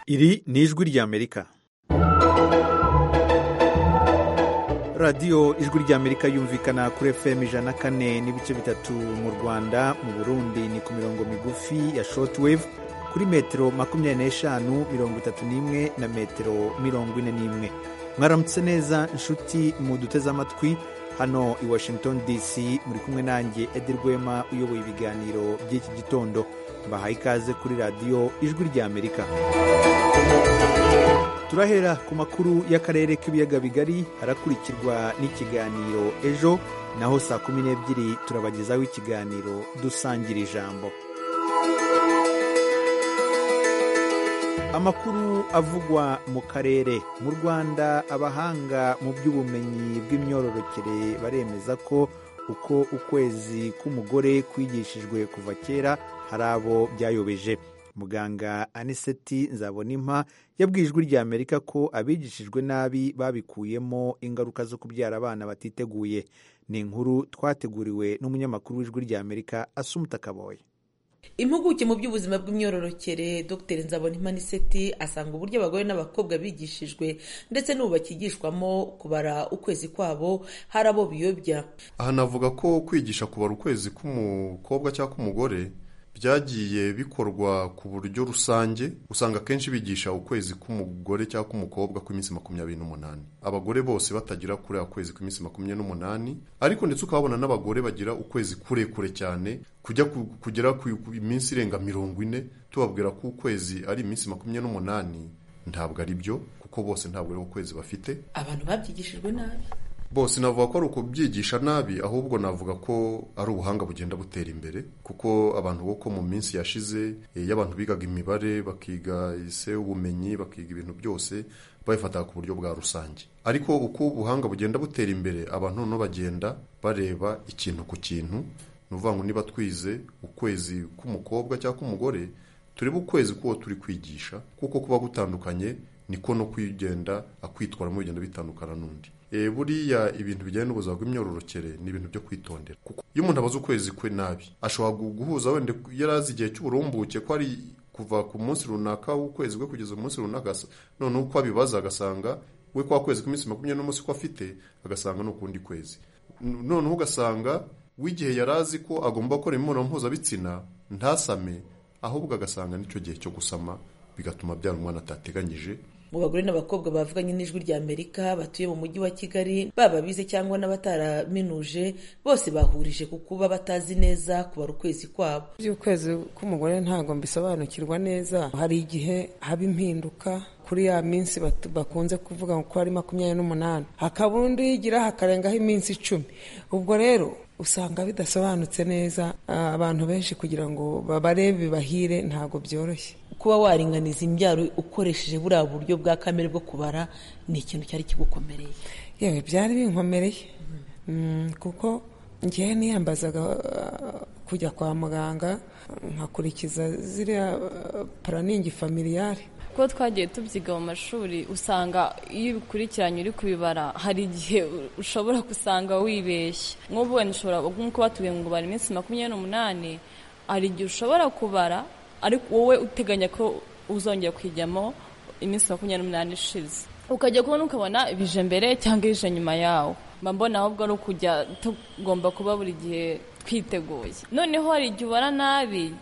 Iri ni ijwi ry'Amerika. radiyo ijwi ry'amerika yumvikana kuri fm ijana kane n'ibice bitatu mu rwanda mu burundi ni ku mirongo migufi ya shortwave kuri metero makumyabiri n'eshanu mirongo itatu n'imwe na metero mirongo ine n'imwe mwaramutse neza inshuti muduteze amatwi hano i washington dc muri kumwe nanjye edi rwema uyoboye ibiganiro by'iki gitondo mbahaye ikaze kuri radiyo ijwi ry'amerika turahera ku makuru y'akarere k'ibiyaga bigari harakurikirwa n'ikiganiro ejo naho saa kumi n'ebyiri turabagezaho ikiganiro dusangira ijambo amakuru avugwa mu karere mu rwanda abahanga mu by'ubumenyi bw'imyororokere baremeza ko uko ukwezi k'umugore kwigishijwe kuva kera hari abo byayobeje muganga aniseti nzabonimpa yabwiye ijwi rya amerika ko abigishijwe nabi babikuyemo ingaruka zo kubyara abana batiteguye ni inkuru twateguriwe n'umunyamakuru w'ijwi rya amerika asumuta kaboye impuguke mu by'ubuzima bw'imyororokere dr nzabonimpa aniseti asanga uburyo abagore n'abakobwa bigishijwe ndetse n'ubu bakigishwamo kubara ukwezi kwabo hari abo biyobya aha navuga ko kwigisha kubara ukwezi k'umukobwa cyangwa k'umugore byagiye bikorwa ku buryo rusange usanga akenshi bigisha ukwezi k'umugore cyangwa k'umukobwa kw'iminsi makumyabiri n'umunani abagore bose batagira kuri ukwezi kw'iminsi makumyabiri n'umunani ariko ndetse ukahabona n'abagore bagira ukwezi kurekure cyane kujya kugera ku minsi irenga mirongo ine tubabwira ko ukwezi ari iminsi makumyabiri n'umunani ntabwo ari byo kuko bose ntabwo ari ukwezi bafite abantu babyigishijwe nabi bose navuga ko ari ukubyigisha nabi ahubwo navuga ko ari ubuhanga bugenda butera imbere kuko abantu kuko mu minsi yashize y'abantu bigaga imibare bakiga ise ubumenyi bakiga ibintu byose babifataga ku buryo bwa rusange ariko uko ubuhanga bugenda butera imbere abantu noneho bagenda bareba ikintu ku kintu ni ukuvuga ngo niba twize ukwezi k'umukobwa cyangwa k'umugore turebe ukwezi k'uwo turi kwigisha kuko kuba gutandukanye niko no kwigenda akwitwaramo bigenda bitandukana n'undi buriya ibintu bijyanye n'ubuzima bw'imyororokere ni ibintu byo kwitondera kuko iyo umuntu abaze ukwezi kwe nabi ashobora guhuza wenda yari azi igihe cy'uburumbuke ko ari kuva ku munsi runaka w'ukwezi kwe kugeza umunsi runaka noneho uko abibaza agasanga we kwa kwezi k'iminsi makumyabiri n'umunsi ko afite agasanga ni ukundi kwezi noneho ugasanga w'igihe yari azi ko agomba gukora imibonano mpuzabitsina ntasame ahubwo agasanga n'icyo gihe cyo gusama bigatuma abyara umwana atateganyije mu bagore n'abakobwa bavuganye n'ijwi rya amerika batuye mu mujyi wa kigali baba bize cyangwa n'abataraminuje bose bahurije ku kuba batazi neza kubara ukwezi kwabo iby'ukwezi k'umugore ntabwo mbisobanukirwa neza hari igihe haba impinduka kuri ya minsi bakunze kuvuga ko ari makumyabiri n'umunani hakaba undi yigira hakarengaho iminsi icumi ubwo rero usanga bidasobanutse neza abantu benshi kugira ngo babarebe bibahire ntabwo byoroshye kuba waringaniza imbyaro ukoresheje buriya buryo bwa kamere bwo kubara ni ikintu cyari kigukomereye yewe byari binkomereye kuko ngewe niyambazaga kujya kwa muganga nkakurikiza ziriya paraningi familiyare kuko twagiye tubyiga mu mashuri usanga iyo ubikurikiranye uri kubibara hari igihe ushobora gusanga wibeshye nk'ubu wenda ushobora nk'uko batubwiye ngo ubara iminsi makumyabiri n'umunani hari igihe ushobora kubara ariko wowe uteganya ko uzongera kwijyamo iminsi makumyabiri n'umunani ishize ukajya kubona ukabona ibije mbere cyangwa ibije nyuma yawo mba mbona ahubwo ari ukujya tugomba kuba buri gihe twiteguye noneho hari igihe ubara nabi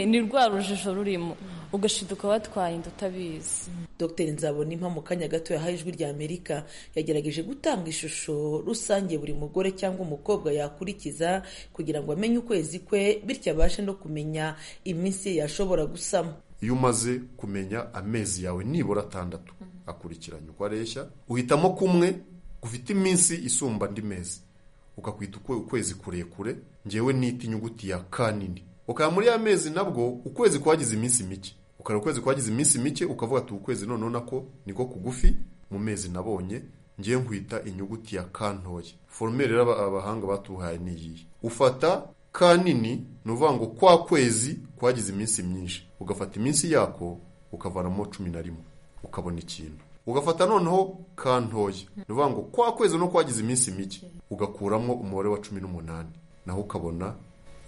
ni rwa rujijo rurimo ugashiduka batwarinda utabizi dr nzabonimpa mu kanya gato yahaye ijwi rya amerika yagerageje gutanga ishusho rusange buri mugore cyangwa umukobwa yakurikiza kugira ngo amenye ukwezi kwe bityo abashe no kumenya iminsi ye yashobora gusama iyo umaze kumenya amezi yawe nibura atandatu akurikiranye uko areshya uhitamo kumwe gufite iminsi isumba andi mezi ukakwita ukwezi kurekure ngewe nita inyuguti ya kanini ukaba muri ya mezi nabwo ukwezi kwagize iminsi mike ukaba ukwezi kwagize iminsi mike ukavuga ati ukwezi noneho nako niko kugufi mu mezi nabonye ngiye nkwita inyuguti ya ka ntoya foromere rero abahanga batuhaye niyiyi ufata ka nini ni uvuga ngo kwa kwezi kwagize iminsi myinshi ugafata iminsi yako ukavanamo cumi na rimwe ukabona ikintu ugafata noneho ka ntoya ni uvuga ngo kwa kwezi no kwagize iminsi mike ugakuramo umubare wa cumi n'umunani naho ukabona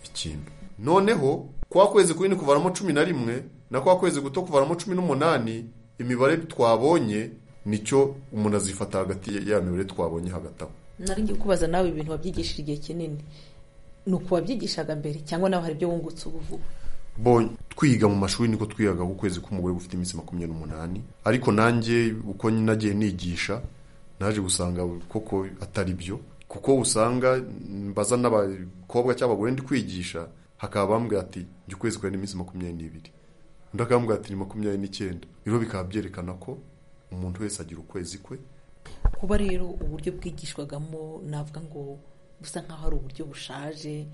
ikintu noneho kwa kwezi kunini kuvanamo cumi na rimwe na kwa kwezi guto kuvanamo cumi n'umunani imibare twabonye nicyo umuntu azifata hagati ya- ya mibare twabonye hagati aho nari ngiye kubaza nawe ibintu wabyigishije igihe kinini ni uku wabyigishaga mbere cyangwa nawe hari ibyo wungutse ubu vuba Bon, twiga mu mashuri niko twigaga ukwezi k'umugore gufite iminsi makumyabiri n'umunani ariko nanjye uko nagiye nigisha naje gusanga koko atari byo kuko usanga mbaza n'abakobwa cyangwa abagore ndi kwigisha hakaba bambwira ati njye ukwezi kwawe ni iminsi makumyabiri n'ibiri undi akambwira ati ni makumyabiri n'icyenda rero bikaba byerekana ko umuntu wese agira ukwezi kwe kuba rero uburyo bwigishwagamo navuga ngo busa nk'aho ari uburyo bushaje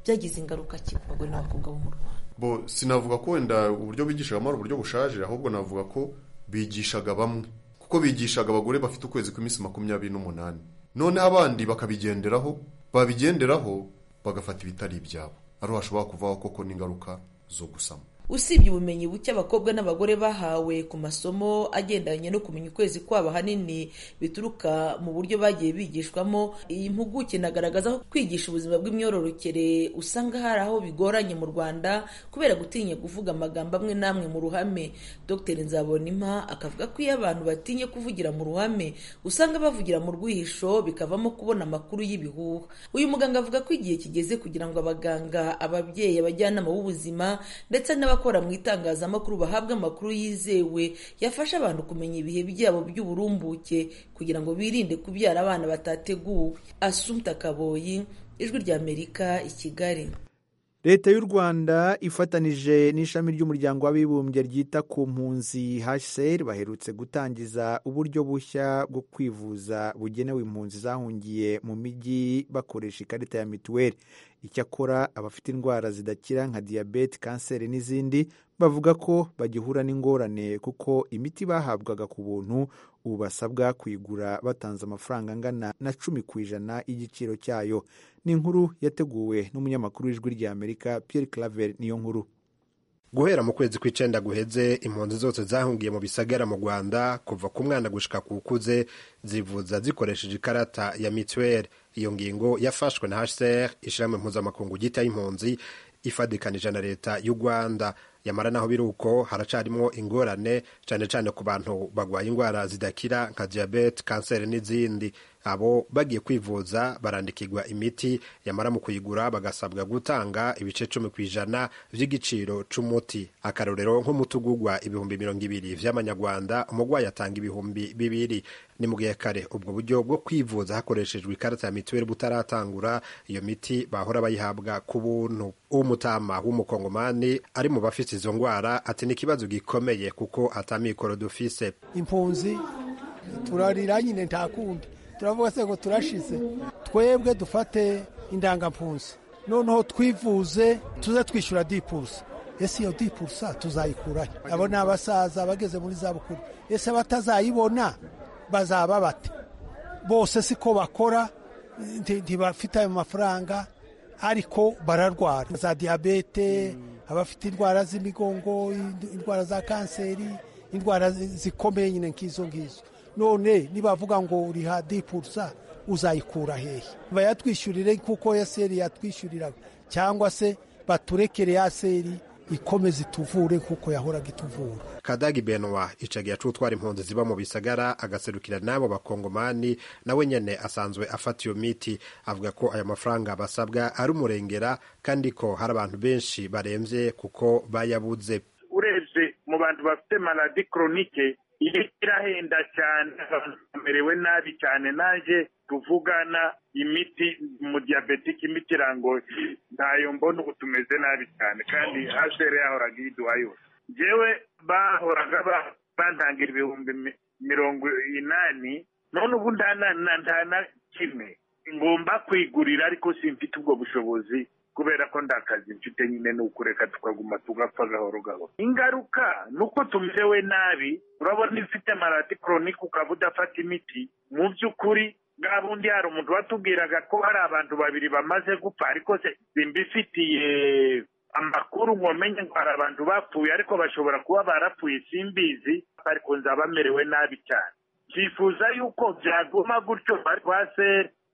byagize ingaruka ki ku bagore n'abakobwa bo mu rwanda bo sinavuga ko wenda uburyo bigishagamo ari uburyo bushaje ahubwo navuga ko bigishaga bamwe kuko bigishaga abagore bafite ukwezi kw'iminsi makumyabiri n'umunani noneho abandi bakabigenderaho babigenderaho bagafata ibitari ibyabo ariho hashobora kuvaho koko n'ingaruka zo gusama usibye ubumenyi buke abakobwa n'abagore bahawe ku masomo agendanye no kumenya ukwezi kwabo ahanini bituruka mu buryo bagiye bigishwamo iyi mpuguke inagaragaza ko kwigisha ubuzima bw'imyororokere usanga hari aho bigoranye mu rwanda kubera gutinya kuvuga amagambo amwe n'amwe mu ruhame dr nzabonimpa akavuga ko iyo abantu batinye kuvugira mu ruhame usanga bavugira mu rwihisho bikavamo kubona amakuru y'ibihuha uyu muganga avuga ko igihe kigeze kugira ngo abaganga ababyeyi abajyanama b'ubuzima ndetse n'abakora mu itangazamakuru bahabwe amakuru yizewe yafasha abantu kumenya ibihe byabo by'uburumbuke kugira ngo birinde kubyara abana batateguwe asumta kaboyi ijwi ry'amerika i kigali leta y'u rwanda ifatanije n'ishami ry'umuryango w'abibumbye ryita ku mpunzi hsr baherutse gutangiza uburyo bushya bwo kwivuza bugenewe impunzi zahungiye mu mijyi bakoresha ikarita ya mituweli icyakora abafite indwara zidakira nka diyabete kanseri n'izindi bavuga ko bagihura n'ingorane kuko imiti bahabwaga ku buntu ubu basabwa kuyigura batanze amafaranga angana na cumi ku ijana y'igiciro cyayo ni inkuru yateguwe n'umunyamakuru w'ijwi ry'amerika Pierre Claver niyo nkuru guhera mu kwezi kw'icenda guheze impunzi zose zahungiye mu bisagara mu rwanda kuva ku mwana gushika ku ukuze zivuza zikoresheje ikarata ya mituweli iyo ngingo yafashwe na hcr ishirahamwe mpuzamakungu ryita y'impunzi ifadikanije na leta y'u rwanda yamara naho biri uko haracarimwo ingorane cane cane ku bantu bagwaye indwara zidakira nka diyabete kanseri n'izindi abo bagiye kwivuza barandikirwa imiti yamara mu kuyigura bagasabwa gutanga ibice cumi ku ijana by'igiciro c'umuti akarorero nk'umuti ugugwa ibihumbi mirongo ibiri vy'amanyarwanda umugwayi atanga ibihumbi bibiri ni mu gihe kare ubwo buryo bwo kwivuza hakoreshejwe ikarita ya mituweli butaratangura iyo miti bahora bayihabwa ku buntu umutama w'umukongomani ari mu bafite izo ndwara ati ni ikibazo gikomeye kuko atamikoro dufise impunzi turarira nyine nta kundi turavuga se ngo turashize twebwe dufate indangampunzi noneho twivuze tuze twishyura dipusa ese iyo dipusa tuzayikurayo abo ni abasaza bageze muri za bukuru ese batazayibona bazaba bate bose siko bakora nti- ntibafite ayo mafaranga ariko bararwara za diyabete abafite indwara z'imigongo ind- indwara za kanseri indwara zi- zikomeye nyine nk'izo ngizo none nibavuga ngo uriha dipurusa uzayikura hehe bayatwishyurire kuko ya seri yatwishyuriraga cyangwa se baturekere ya seri ikomeze ituvure kuko yahoraga ituvura kadagi benwa icagiye acutwara impunzi ziba mu bisagara agaserukira n'abo bakongomani nawe nyene asanzwe afata iyo miti avuga ko aya mafaranga basabwa ari umurengera kandi ko hari abantu benshi baremvye kuko bayabuze urebye mu bantu bafite maladi koronike iyi irahenda cyane abantu bamerewe nabi cyane nanjye tuvugana imiti mu diyabetike imiti irangoye ntayo mbona ubu tumeze nabi cyane kandi hashere yahoraga iyiduha yose njyewe bahoraga ba- bantangira ibihumbi mi- mirongo inani none ubu nta na- na- nta na kimwe ngomba kwigurira ariko simfite ubwo bushobozi kubera ko nta kazi mfite nyine ni ukureka tukaguma tugapfa gahoro gahoro ingaruka ni uko tumerewe nabi urabona iyo ufite maladi koronike ukaba udafata imiti mu by'ukuri bwa bundi hari umuntu watubwiraga ko hari abantu babiri bamaze gupfa ariko se simbifitiye amakuru ngo menye ngo hari abantu bapfuye ariko bashobora kuba barapfuye simbizi ariko nzaba merewe nabi cyane twifuza yuko byaguma gutyo rwase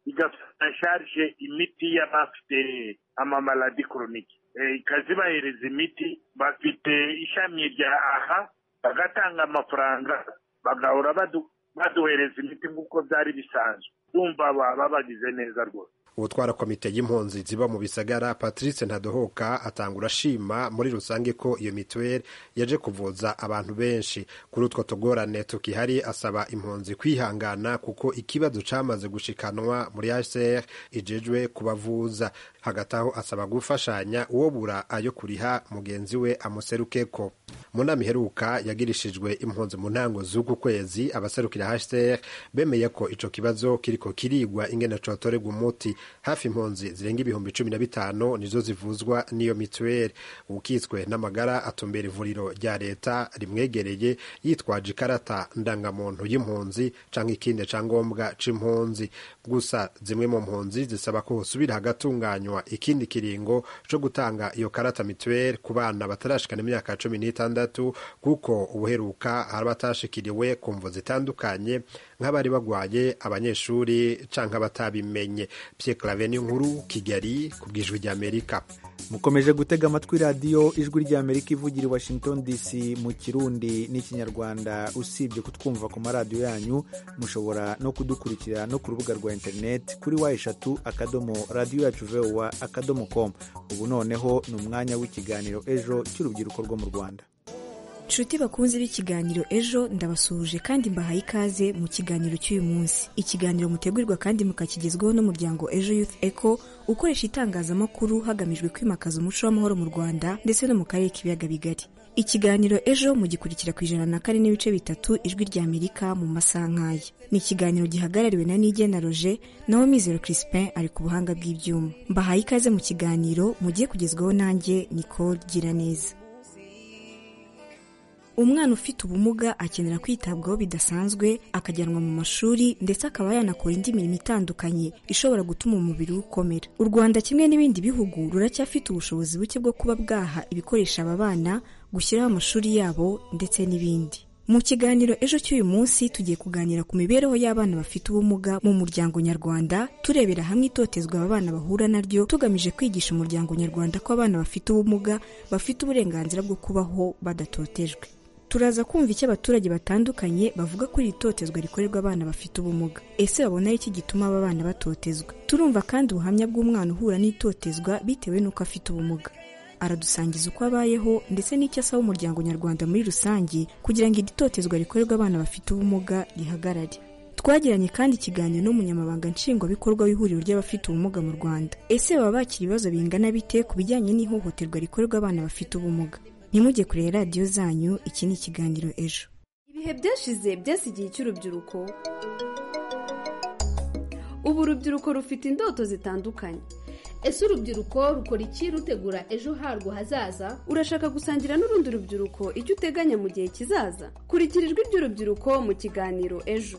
igafasha sharije imiti y'abafite amamaladi koronike ikazibahereza imiti bafite ishami rya aha bagatanga amafaranga bagahora badu- baduhereza imiti nk'uko byari bisanzwe ndumva baba bagize neza rwose ubutwara komite y'impunzi ziba mu bisagara patrice ntadohoka atangura ashima muri rusange ko iyo mituweli yaje kuvuza abantu benshi kuri utwo tugorane tukihari asaba impunzi kwihangana kuko ikibazo cyamaze gushikanwa muri hcr ijejwe kubavuza hagati aho asaba gufashanya uwo bura ayo kuriha mugenzi we amuserukeko mu nama iheruka yagirishijwe impunzi mu ntango z'uku kwezi abaserukira hcr bemeye ko ico kibazo kiriko kirigwa ingene cotorerwa umuti hafi impunzi zirenga ibihumbi cumi na bitanu nizo zivuzwa n'iyo mituweli ukitswe n'amagara atumbera ivuriro rya leta rimwegereye yitwaje ikarata ndangamuntu y'impunzi cyangwa ikindi cyangombwa c'impunzi gusa zimwe mu mpunzi zisaba ko hosubira hagatunganywa ikindi kiringo co gutanga iyo karata mituweli ku bana batarashikana imyaka cumi n'itandatu kuko ubuheruka hari abatashikiriwe ku mvu zitandukanye nk'abari bagwaye abanyeshuri canke abatabimenye Pierre Claver ni nkuru Kigali ku bw'ijwi ry'Amerika mukomeje gutega amatwi radiyo ijwi ry'amerika ivugira i washington dc mu kirundi n'ikinyarwanda usibye kutwumva ku maradiyo yanyu mushobora no kudukurikira no ku rubuga rwa interineti kuri wa eshatu akadomo radiyo yacu vowa akadomo komu ubu noneho ni umwanya w'ikiganiro ejo cy'urubyiruko rwo mu rwanda nshuti bakunze b'ikiganiro ejo ndabasuhuje kandi mbahaye ikaze mu kiganiro cy'uyu munsi ikiganiro mutegurirwa kandi mukakigezwaho n'umuryango ejo youth eco ukoresha itangazamakuru hagamijwe kwimakaza umuco w'amahoro mu rwanda ndetse no mu karere k'ibiyaga bigari ikiganiro ejo mugikurikira ku ijana na kane n'ibice bitatu ijwi ry'amerika mu masaha nk'aya ni ikiganiro gihagarariwe na nigena roger naho mizero crispin ari ku buhanga bw'ibyuma mbahaye ikaze mu kiganiro mugiye kugezwaho nanjye nicole giraneza umwana ufite ubumuga akenera kwitabwaho bidasanzwe akajyanwa mu mashuri ndetse akaba yanakora indi mirimo itandukanye ishobora gutuma umubiri we ukomera u rwanda kimwe n'ibindi bihugu ruracyafite ubushobozi buke bwo kuba bwaha ibikoresho aba bana gushyiraho amashuri yabo ndetse n'ibindi mu kiganiro ejo cy'uyu munsi tugiye kuganira ku mibereho y'abana bafite ubumuga mu muryango nyarwanda turebera hamwe itotezwa aba bana bahura naryo tugamije kwigisha umuryango nyarwanda ko abana bafite ubumuga bafite uburenganzira bwo kubaho badatotejwe turaza kumva icyo abaturage batandukanye bavuga kuri iri totezwa rikorerwa abana bafite ubumuga ese babona iki gituma aba bana batotezwa turumva kandi ubuhamya bw'umwana uhura n'itotezwa bitewe n'uko afite ubumuga aradusangiza uko abayeho ndetse n'icyo asaba umuryango nyarwanda muri rusange kugira ngo iri totezwa rikorerwa abana bafite ubumuga rihagarare twagiranye kandi ikiganiro n'umunyamabanga nshingwabikorwa w'ihuriro ry'abafite ubumuga mu rwanda ese baba bakira ibibazo bingana bite ku bijyanye n'ihohoterwa rikorerwa abana bafite ubumuga ntimujye kureba radiyo zanyu iki ni ikiganiro ejo ibihe byashize byasigiye icy'urubyiruko ubu urubyiruko rufite indoto zitandukanye ese urubyiruko rukora iki rutegura ejo harwo hazaza urashaka gusangira n'urundi rubyiruko icyo uteganya mu gihe kizaza kurikira ijwi ry'urubyiruko mu kiganiro ejo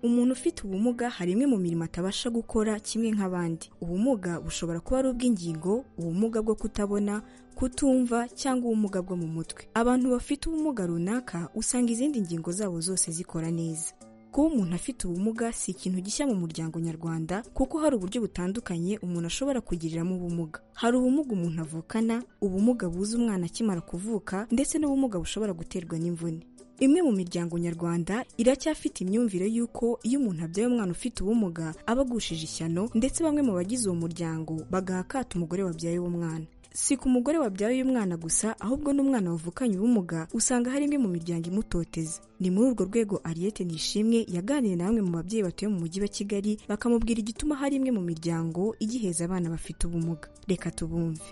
umuntu ufite ubumuga hari imwe mu mirimo atabasha gukora kimwe nk'abandi ubumuga bushobora kuba ari ubw'ingingo ubumuga bwo kutabona kutumva cyangwa ubumuga bwo mu mutwe abantu bafite ubumuga runaka usanga izindi ngingo zabo zose zikora neza kuba umuntu afite ubumuga si ikintu gishya mu muryango nyarwanda kuko hari uburyo butandukanye umuntu ashobora kugiriramo ubumuga hari ubumuga umuntu avukana ubumuga buza umwana akimara kuvuka ndetse n'ubumuga bushobora guterwa n'imvune imwe mu miryango nyarwanda iracyafite imyumvire y'uko iyo umuntu abyaye umwana ufite ubumuga aba agushije ishyano ndetse bamwe mu bagize uwo muryango bagaha akato umugore wabyaye uwo mwana si ku mugore wabyaye uyu mwana gusa ahubwo n'umwana wavukanye ubumuga usanga hari imwe mu miryango imutoteza ni muri urwo rwego ariyete nishimwe yaganiriye na bamwe mu babyeyi batuye mu mujyi wa kigali bakamubwira igituma hari imwe mu miryango igiheza abana bafite ubumuga reka tubumve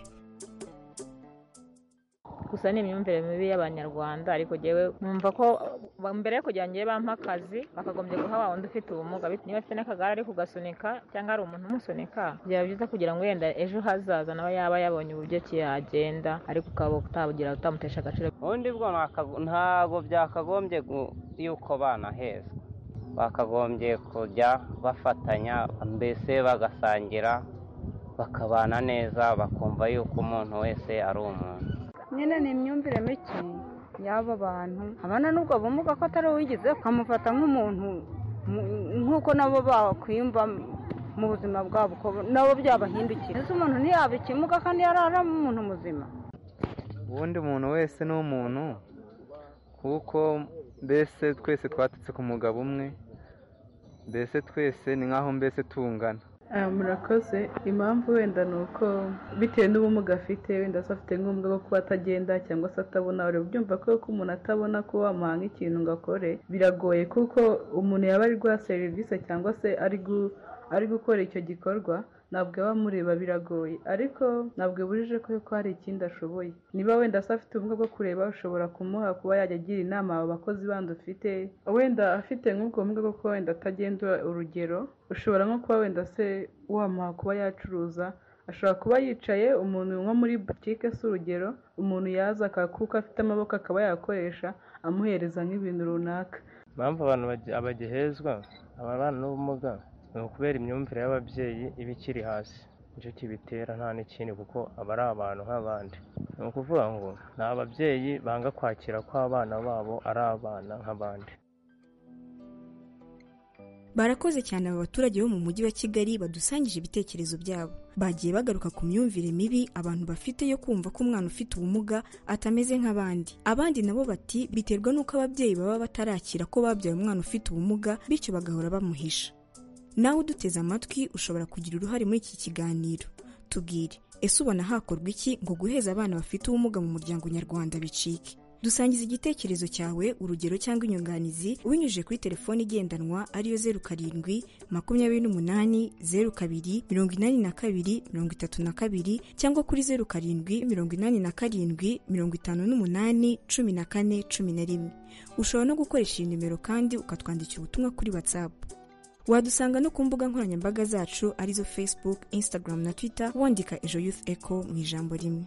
gusa ni imyumvire mibi y'abanyarwanda ariko njyewe numva ko mbere yo kugira ngo bampe akazi bakagombye guha wa wundi ufite ubumuga bit- niba afite n'akagare ari kugasunika cyangwa hari umuntu umusunika byaba byiza kugira ngo wenda ejo hazaza nawe yaba yabonye uburyo ki yagenda ariko ukaba utabugira utamutesha agaciro ubundi bwo ntakago- ntabwo byakagombye gu- yuko banahezwa bakagombye kujya bafatanya mbese bagasangira bakabana neza bakumva yuko umuntu wese ari umuntu nyine ni imyumvire mike y'abo bantu abana n'ubwo bumuga ko atari uwigize ukamufata nk'umuntu nk'uko nabo bakwiyumva mu buzima bwabo uko nabo byabahindukira ese umuntu ntiyaba ikimuga kandi yarara umuntu muzima ubundi umuntu wese ni umuntu kuko mbese twese twatutse ku mugabo umwe mbese twese ni nk'aho mbese tungana murakoze impamvu wenda ni uko bitewe n'ubumuga afite wenda se afite nk'ubumuga bwo kuba atagenda cyangwa se atabona uri byumva ko ko umuntu atabona ko wamuha nk'ikintu ngo akore biragoye kuko umuntu yaba ari guha serivisi cyangwa se ari gukora icyo gikorwa ntabwo aba amureba biragoye ariko ntabwo bujije ko hari ikindi ashoboye niba wenda se afite ubumuga bwo kureba ushobora kumuha kuba yajya agira inama abo bakozi bandi ufite wenda afite nk'ubwo bumuga bwo kuba wenda atagendera urugero ushobora nko kuba wenda se wamuha kuba yacuruza ashobora kuba yicaye umuntu nko muri butike si urugero umuntu yaza akakuka afite amaboko akaba yakoresha amuhereza nk'ibintu runaka impamvu abantu bagihezwa ababana n'ubumuga ni ukubera imyumvire y'ababyeyi iba ikiri hasi nicyo kibitera nta n'ikindi kuko aba ari abantu nk'abandi ni ukuvuga ngo ni ababyeyi banga kwakira ko abana babo ari abana nk'abandi barakoze cyane aba baturage bo mu mujyi wa kigali badusangije ibitekerezo byabo bagiye bagaruka ku myumvire mibi abantu bafite yo kumva ko umwana ufite ubumuga atameze nk'abandi abandi nabo bati biterwa n'uko ababyeyi baba batarakira ko babyaye umwana ufite ubumuga bityo bagahora bamuhisha nawe uduteze amatwi ushobora kugira uruhare muri iki kiganiro tubwire ese ubona hakorwa iki ngo guheza abana bafite ubumuga mu muryango nyarwanda bicike dusangiza igitekerezo cyawe urugero cyangwa inyunganizi ubinyujije kuri telefone igendanwa ariyo zeru karindwi makumyabiri n'umunani zeru kabiri mirongo inani na kabiri mirongo itatu na kabiri cyangwa kuri zeru karindwi mirongo inani na karindwi mirongo itanu n'umunani cumi na kane cumi na rimwe ushobora no gukoresha iyi nimero kandi ukatwandikira ubutumwa kuri watsapu wadusanga no ku mbuga nkoranyambaga zacu arizo facebook instagram na twitter wandika ejo youth echo mu ijambo rimwe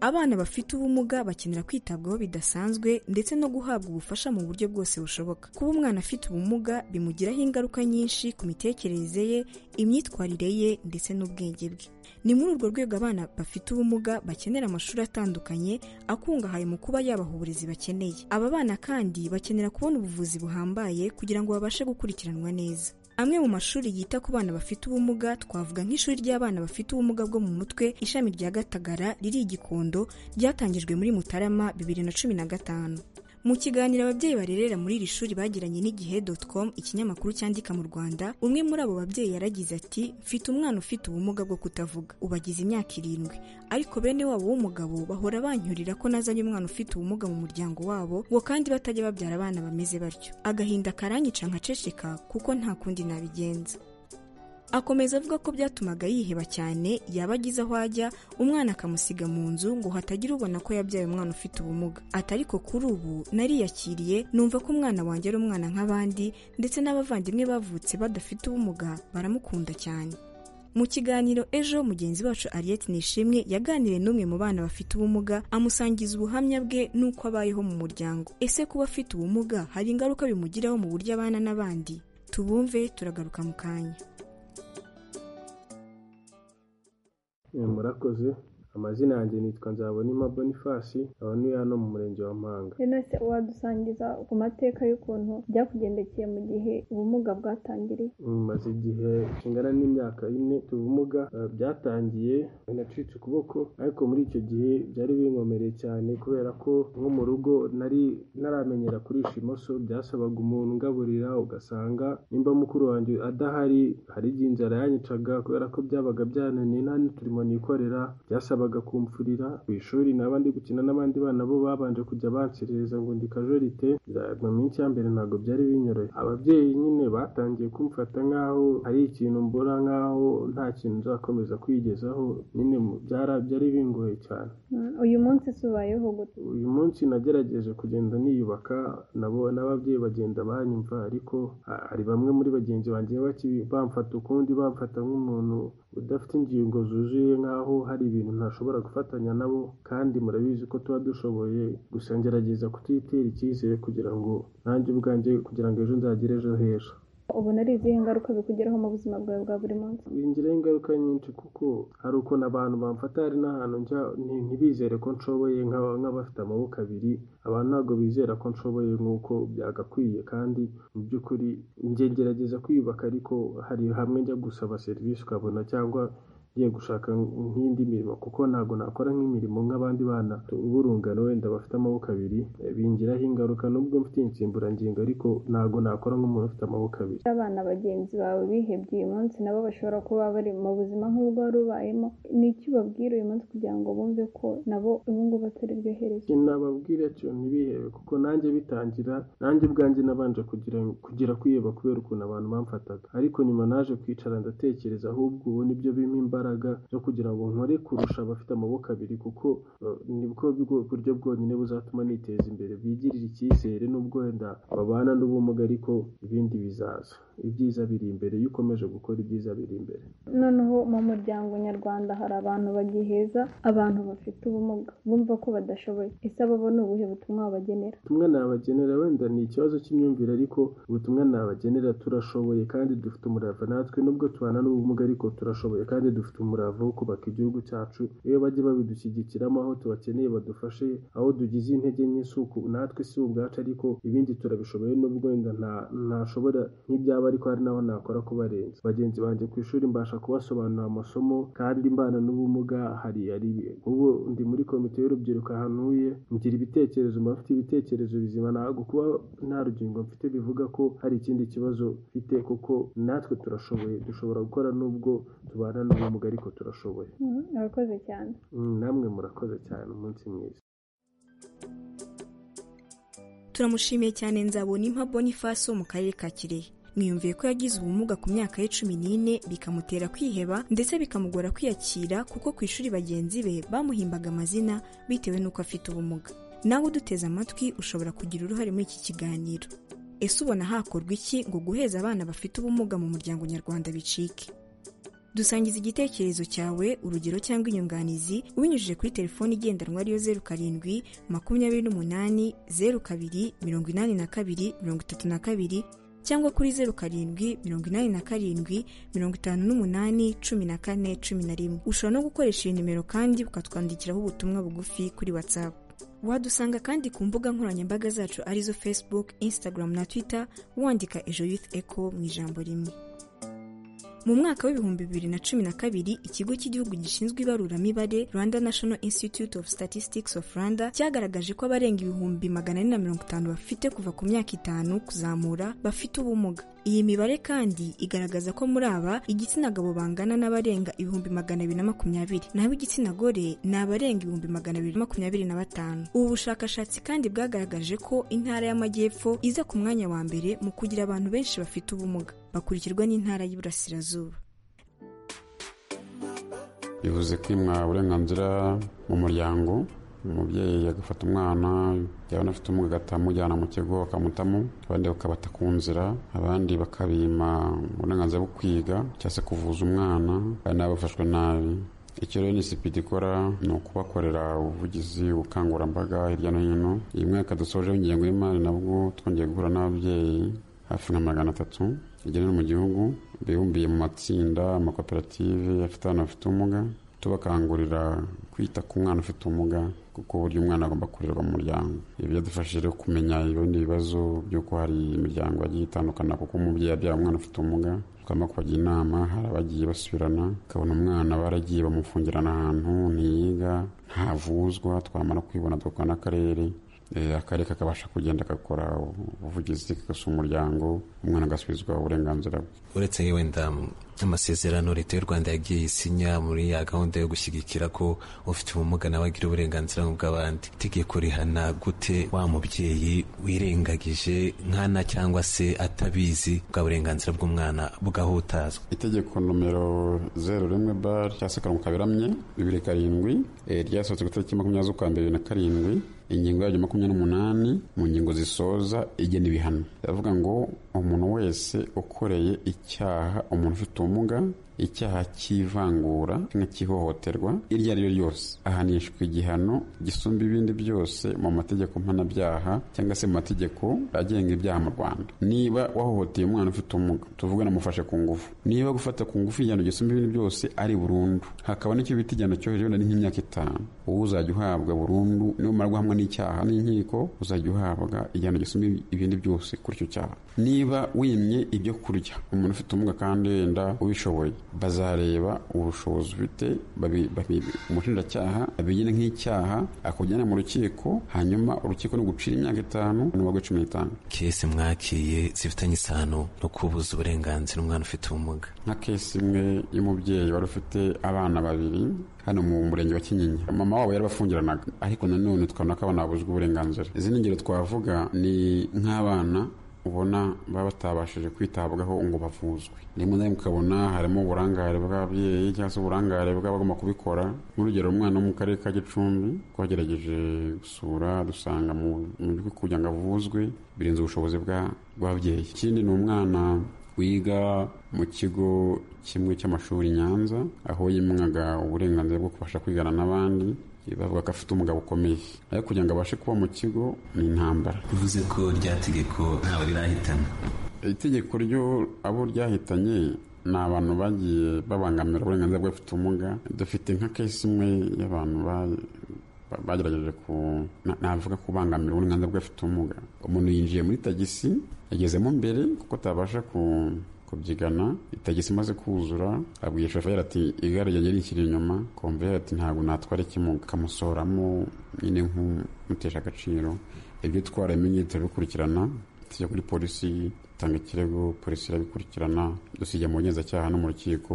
abana bafite ubumuga bakenera kwitabwaho bidasanzwe ndetse no guhabwa ubufasha mu buryo bwose bushoboka kuba umwana afite ubumuga bimugiraho ingaruka nyinshi ku mitekerereze ye imyitwarire ye ndetse n'ubwenge bwe ni muri urwo rwego abana bafite ubumuga bakenera amashuri atandukanye akungahaye mu kuba yabaha uburezi bakeneye aba bana kandi bakenera kubona ubuvuzi buhambaye kugira ngo babashe gukurikiranwa neza amwe mu mashuri yita ku bana bafite ubumuga twavuga nk'ishuri ry'abana bafite ubumuga bwo mu mutwe ishami rya gatagara riri igikondo ryatangijwe muri mutarama bibiri na cumi na gatanu mu kiganiro ababyeyi barerera muri iri shuri bagiranye n'igihe com ikinyamakuru cyandika mu rwanda umwe muri abo babyeyi yaragize ati mfite umwana ufite ubumuga bwo kutavuga ubu agize imyaka irindwi ariko bene wabo w'umugabo bahora banyurira ko nazanye umwana ufite ubumuga mu muryango wabo ngo kandi batajya babyara abana bameze batyo agahinda karanyica nkaceceka kuko nta kundi nabigenza akomeza avuga ko byatumaga yiheba cyane yaba agize aho ajya umwana akamusiga mu nzu ngo hatagira ubona ko yabyaye umwana ufite ubumuga ati ariko kuri ubu nariyakiriye numva ko umwana wanjye ari umwana nk'abandi ndetse n'abavandimwe bavutse badafite ubumuga baramukunda cyane mu kiganiro ejo mugenzi wacu ariyeti nishimwe yaganiriye n'umwe mu bana bafite ubumuga amusangiza ubuhamya bwe n'uko abayeho mu muryango ese kuba afite ubumuga hari ingaruka bimugiraho mu buryo abana n'abandi tubumve turagaruka mu kanya murakoze amazina yanjye nitwa nzabonima bonifasi nkaba ntuye hano mu murenge wa mpanga se wadusangiza ku mateka y'ukuntu byakugendekeye mu gihe ubumuga bwatangiriye maze igihe kingana n'imyaka ine ubumuga byatangiye nacitse ukuboko ariko muri icyo gihe byari binkomereye cyane kubera ko nko mu rugo nari naramenyera kurisha imoso byasabaga umuntu ungaburira ugasanga nimba mukuru wanjye adahari hari igihe inzara yanyicaga kubera ko byabaga byananiye nta n'uturimo nikorera byasabaga kumfurira ku ishuri naba ndi gukina n'abandi bana bo babanje kujya banserereza ngo ndi kajorite mu minsi ya mbere ntabwo byari binyoroye ababyeyi nyine batangiye kumfata nk'aho hari ikintu mbura nk'aho nta kintu nzakomeza kwigezaho nyine byari bingoye cyane uyu munsi subayeho gute uyu munsi nagerageje kugenda niyubaka nabo n'ababyeyi bagenda banyumva ariko hari bamwe muri bagenzi banjye bamfata ukundi bamfata nk'umuntu udafite ingingo zuzuye nk'aho hari ibintu ntashobora gufatanya nabo kandi murabizi ko tuba dushoboye gusa ngerageza kutitera icyizere kugira ngo nanjye ubwanjye kugira ngo ejo nzagere ejo heza ubona ari izihe ngaruka bikugeraho mu buzima bwawe bwa buri munsi bingiraho ingaruka nyinshi kuko hari ukuntu abantu bamfata hari n'ahantu njya nti- ntibizere ko nshoboye nk'aba- nk'abafite amaboko abiri abantu ntabwo bizera ko nshoboye nk'uko byagakwiye kandi mu by'ukuri njye ngerageza kwiyubaka ariko hari hamwe njya gusaba serivisi ukabona cyangwa ngiye gushaka nk'indi mirimo kuko ntabwo nakora nk'imirimo nk'abandi bana b'urungano wenda bafite amaboko abiri eh, bingiraho ingaruka nubwo mfite insimburangingo ariko ntabwo nakora nk'umuntu ufite amaboko abiri abana bagenzi bawe bihebye uyu munsi nabo bashobora kuba bari mu buzima nk'ubwo wari ubayemo ni iki ubabwira uyu munsi kugira ngo bumve ko nabo ubu ngubu atari ryo herezo nababwira ati ntibihebe kuko nanjye bitangira nanjye ubwanjye nabanje kugira kugira kwiheba kubera ukuntu abantu bamfataga ariko nyuma naje kwicara ndatekereza ahubwo ubu nibyo bimpa imbaraga zo kugira ngo nkore kurusha abafite amaboko abiri kuko eh, nibwo bwo- buryo bwonyine buzatuma niteza imbere bigirira icyizere n'ubwo wenda babana n'ubumuga ariko ibindi bizaza ibyiza biri imbere iyo ukomeje gukora ibyiza biri imbere noneho mu muryango nyarwanda hari abantu bagiheza abantu bafite ubumuga bumva ko badashoboye ese abo bo ni ubuhe butumwa wabagenera ubutumwa nabagenera wenda ni ikibazo cy'imyumvire ariko ubutumwa nabagenera turashoboye kandi dufite umurava natwe nubwo tubana n'ubumuga ariko turashoboye kandi dufite umurava wo kubaka igihugu cyacu iyo bajya babidushyigikiramo aho tubakeneye badufashe aho dugize intege nke si uku- natwe si ubwacu ariko ibindi turabishoboye nubwo wenda nta- ntashobora nk'ibyaba ariko hari n'aho nakora kubarenza bagenzi banjye ku ishuri mbasha kubasobanurira amasomo kandi mbana n'ubumuga hari hari ubu ndi muri komite y'urubyiruko ahantu huye ngira ibitekerezo mba mfite ibitekerezo bizima ntabwo kuba nta rugingo mfite bivuga ko hari ikindi kibazo mfite kuko natwe turashoboye dushobora gukora nubwo tubana n'ubumuga ariko turashoboye Mhm, urakoze cyane Mm, namwe murakoze cyane umunsi mwiza turamushimiye cyane nzabona impa boniface wo mu karere ka kirehe mwiyumviye ko yagize ubumuga ku myaka ye cumi n'ine bikamutera kwiheba ndetse bikamugora kwiyakira kuko ku ishuri bagenzi be bamuhimbaga amazina bitewe n'uko afite ubumuga nawe uduteze amatwi ushobora kugira uruhare muri iki kiganiro ese ubona hakorwa iki ngo guheza abana bafite ubumuga mu muryango nyarwanda bicike dusangiza igitekerezo cyawe urugero cyangwa inyunganizi ubinyujije kuri telefoni igendanwa ariyo zeru karindwi makumyabiri n'umunani zeru kabiri mirongo inani na kabiri mirongo itatu na kabiri cyangwa kuri zeru karindwi mirongo inani na karindwi mirongo itanu n'umunani cumi na kane cumi na rimwe ushobora no gukoresha iyi nimero kandi ukatwandikiraho ubutumwa bugufi kuri watsapu wadusanga kandi ku mbuga nkoranyambaga zacu arizo facebook instagram na twitter wandika ejo youth echo mu ijambo rimwe mu mwaka w'ibihumbi bibiri na cumi na kabiri ikigo cy'igihugu gishinzwe ibaruramibare rwanda national institute of statistics of rwanda cyagaragaje ko abarenga ibihumbi magana ane na mirongo itanu bafite kuva ku myaka itanu kuzamura bafite ubumuga iyi mibare kandi igaragaza ko muri aba igitsina gabo bangana n'abarenga ibihumbi magana abiri na makumyabiri naho igitsina gore ni abarenga ibihumbi magana abiri na makumyabiri na batanu ubu bushakashatsi kandi bwagaragaje ko intara y'amajyepfo iza ku mwanya wa mbere mu kugira abantu benshi bafite ubumuga bakurikirwa n'intara y'iburasirazuba bivuze kwimwa uburenganzira mu muryango umubyeyi agafata umwana yabona afite ubumuga agataha amujyana mu kigo akamutamo abandi bakabata ku nzira abandi bakabima uburenganzira bwo kwiga cyangwa se kuvuza umwana kandi nabo bafashwe nabi icyo rero nisipidi ikora ni ukubakorera ubuvugizi ubukangurambaga hirya no hino uyu mwaka dusojeho ingengo y'imari nabwo twongeye guhura n'ababyeyi hafi nka magana atatu igenera mu gihugu bibumbiye mu matsinda amakoperative afite abana bafite ubumuga tubakangurira kwita ku mwana ufite ubumuga kuko uburyo umwana agomba kurerwa mu muryango ibi byadufashije rero kumenya ibindi bibazo by'uko hari imiryango yagiye itandukana kuko umubyeyi abyara umwana ufite ubumuga tugomba kubagira inama hari abagiye basubirana ukabona umwana baragiye bamufungirana ahantu ntiyiga ntavuzwa twamara kwibona tugakora n'akarere Eh, akarere kakabasha kugenda gakora ubuvugizi kagasuha umuryango umwana agasubizwa uburenganzira bwe uretse wenda amasezerano leta y'u rwanda yagiye isinya muri ya gahunda yo gushyigikira ko ufite ubumuga nawe agira uburenganzira nk'ubw'abandi itegeko rihana gute wa mubyeyi wirengagije nkana cyangwa se atabizi bwa burenganzira bw'umwana bugahutazwa itegeko nomero zeru rimwe bar cyangwa se karongo kaberamye bibiri karindwi eh, ryasohotse ku itariki makumyabiri z'ukwa mbere bibiri na karindwi ingingo yaryo makumyabiri n'umunani mu ngingo zisoza igena ibihano iravuga ngo umuntu wese ukoreye icyaha umuntu ufite ubumuga icyaha cy'ivangura nka cy'ihohoterwa iryo ari ryo ryose ahanishwa igihano gisumba ibindi byose mu mategeko mpanabyaha cyangwa se mu mategeko agenga ibyaha mu rwanda niba wahohoteye umwana ufite ubumuga tuvuga namufashe ku ngufu niba gufata ku ngufu igihano gisumba ibindi byose ari burundu hakaba n'icyo bita igihano cyo hejuru ni nk'imyaka itanu uwo uzajya uhabwa burundu numara guhamwa n'icyaha n'inkiko uzajya uhabwa igihano gisumba ibindi byose kuri icyo cyaha niba wimye ibyo kurya umuntu ufite ubumuga kandi wenda ubishoboye bazareba ubushobozi ufite umushinjacyaha abigena nk'icyaha akujyana mu rukiko hanyuma urukiko ni ugucira imyaka itanu n'uwaguye cumi n'itanu kese mwakiriye zifitanye isano no kubuza uburenganzira umwana ufite ubumuga nka kesi imwe y'umubyeyi wari ufite abana babiri hano mu murenge wa kinyinya mama wabo yarabafungiranaga ariko nanone tukabona ko abana babuzwa uburenganzira izindi ngero twavuga ni nk'abana ubona baba batabashije kwitabwaho ngo bavuzwe rimwe na rimwe ukabona harimo uburangare bw'ababyeyi cyangwa se uburangare bw'abagomba kubikora nk'urugero umwana wo mu karere ka gicumbi twagerageje gusura dusanga mu gihugu kugira ngo avuzwe birenze ubushobozi bw'ababyeyi ikindi ni umwana wiga mu kigo kimwe cy'amashuri nyanza aho yimwaga uburenganzira bwo kubasha kwigana n'abandi bavuga ko afite umugabo ukomeye ariko kugira ngo abashe kuba mu kigo ni intambara bivuze ko rya tegeko ntawe rirahitana itegeko ryo abo ryahitanye ni abantu bagiye babangamira uburenganzira bw'abafite ubumuga dufite nka kesi imwe y'abantu bagerageje ku navuga kubangamira uburenganzira bw'abafite ubumuga umuntu yinjiye muri tagisi yagezemo mbere kuko atabasha ku kubyigana itagisi imaze kuzura abwiye shoferi ati igare ryanjye rikiri inyuma komveri ati ntabwo natwara ikimuga akamusoramo nyine nk'umutesha agaciro ibyo twara ibimenyetso bikurikirana tujya kuri polisi itanga ikirego polisi irabikurikirana dusiga mu bugenzacyaha no mu rukiko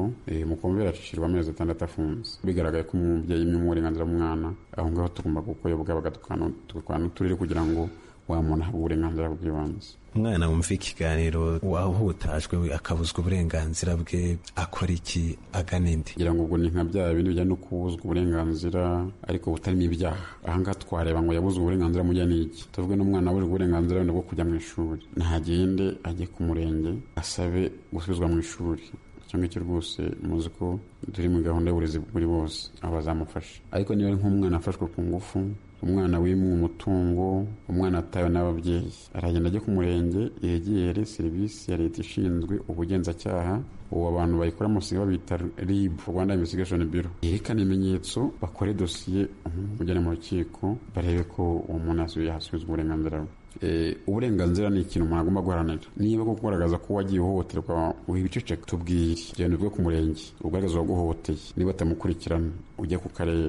mukomveri acishirwa amezi atandatu afunze bigaragaye ko umubyeyi imwe uburenganzira bw'umwana aho ngaho tugomba gukoyobwa bagatukanutugakora n'uturere kugira ngo wa muntu ahabwa uburenganzira bw'ibanze umwana wumva ikiganiro wahutajwe akabuzwa uburenganzira bwe akora iki agana indi ngira ngo ubwo ni nka bya bindi bijyanye no kubuzwa uburenganzira ariko butarimo ibyaha ahangaha twareba ngo yabuzwe uburenganzira mujya n'iki tuvuge n'umwana wabuzwe uburenganzira wenda bwo kujya mu ishuri ntagende ajye ku murenge asabe gusubizwa mu ishuri icyo ngicyo rwose muzi ko turi muri gahunda y'uburezi buri bose aho bazamufasha ariko niba nk'umwana afashwe ku ngufu umwana wimwe umutungo umwana atawe n'ababyeyi aragenda ajya ku murenge yegere serivisi ya leta ishinzwe ubugenzacyaha ubu abantu bayikora musiga babita rib rwanda investigation biro yerekana ibimenyetso bakore dosiye umujyane mu rukiko barebe ko uwo muntu yasubizwa uburenganzira bwe uburenganzira ni ikintu umuntu agomba guharanira niba ko kugaragaza ko wagiye uhohoterwa wibiceceka tubwire genda ubwo ku murenge ugaragaza uwaguhohoteye niba atamukurikirana ujye ku karere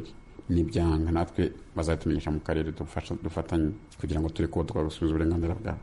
n'ibyanga natwe bazatumenyesha mu karere dufatanye kugira ngo turi kuba twagusubiza uburenganzira bwabo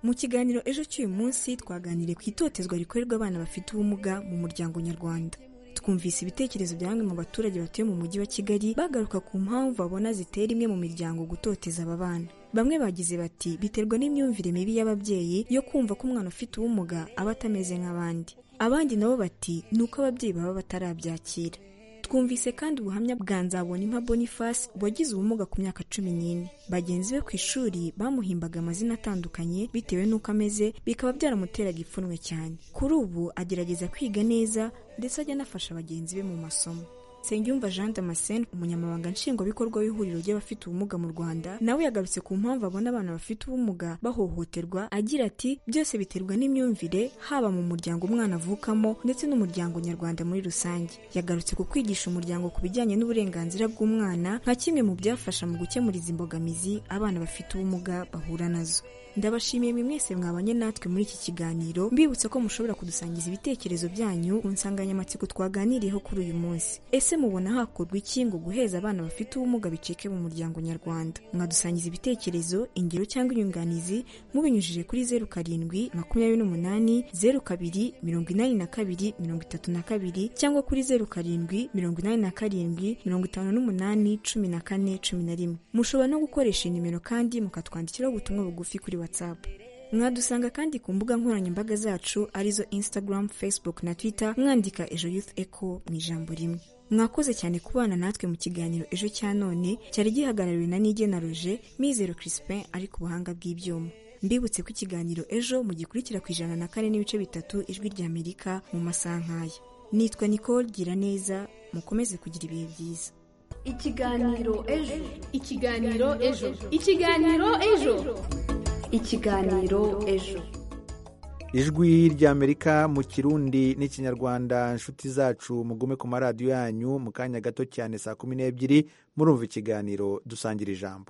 mu kiganiro ejo cy'uyu munsi twaganiriye ku itotezwa rikorerwa abana bafite ubumuga mu muryango nyarwanda twumvise ibitekerezo bya bamwe mu baturage batuye mu mujyi wa kigali bagaruka ku mpamvu babona zitera imwe mu miryango gutoteza aba bana bamwe bagize bati biterwa n'imyumvire mibi y'ababyeyi yo kumva ko umwana ufite ubumuga aba atameze nk'abandi abandi nabo bati ni uko ababyeyi baba batarabyakira twumvise kandi ubuhamya bwa nzabonimpa boniface wagize ubumuga ku myaka cumi n'ine bagenzi be ku ishuri bamuhimbaga amazina atandukanye bitewe n'uko ameze bikaba byaramuteraga ipfunwe cyane kuri ubu agerageza kwiga neza ndetse ajya anafasha bagenzi be mu masomo nsengiyumva jean damascene umunyamabanga nshingwabikorwa w'ihuriro ry'abafite ubumuga mu rwanda nawe yagarutse ku mpamvu abona abana bafite ubumuga bahohoterwa agira ati byose biterwa n'imyumvire haba mu muryango umwana avukamo ndetse n'umuryango nyarwanda muri rusange yagarutse ku kwigisha umuryango ku bijyanye n'uburenganzira bw'umwana nka kimwe mu byafasha mu gukemura izi mbogamizi abana bafite ubumuga bahura nazo ndabashimiye mwe mwese mwabanye natwe muri iki kiganiro mbibutsa ko mushobora kudusangiza ibitekerezo byanyu ku nsanganyamatsiko twaganiriyeho kuri uyu munsi ese mubona hakorwa iki ngo guheza abana bafite ubumuga bicike mu muryango nyarwanda mwadusangiza ibitekerezo ingero cyangwa inyunganizi mubinyujije kuri zeru karindwi makumyabiri n'umunani zeru kabiri mirongo inani na kabiri mirongo itatu na kabiri cyangwa kuri zeru karindwi mirongo inani na karindwi mirongo itanu n'umunani cumi na kane cumi na rimwe mushobora no gukoresha nimero kandi mukatwandikiraho ubutumwa bugufi kuri whatsapp mwadusanga kandi ku mbuga nkoranyambaga zacu arizo instagram facebook na twitter mwandika ejo youth echo mu ijambo rimwe mwakoze cyane kubana natwe mu kiganiro ejo cya none cyari gihagarariwe na nigena roje mizero crispin ari ku buhanga bw'ibyuma mbibutse ko ikiganiro ejo mu gikurikira ku ijana na kane n'ibice bitatu ijwi ry'amerika mu masaha nk'aya nitwa nicole gira neza mukomeze kugira ibihe byiza ikiganiro ejo ikiganiro ejo ikiganiro ejo ikiganiro ejo ijwi ry'amerika mu kirundi n'ikinyarwanda inshuti zacu mugume ku maradiyo yanyu mu kanya gato cyane saa kumi n'ebyiri murumva ikiganiro dusangira ijambo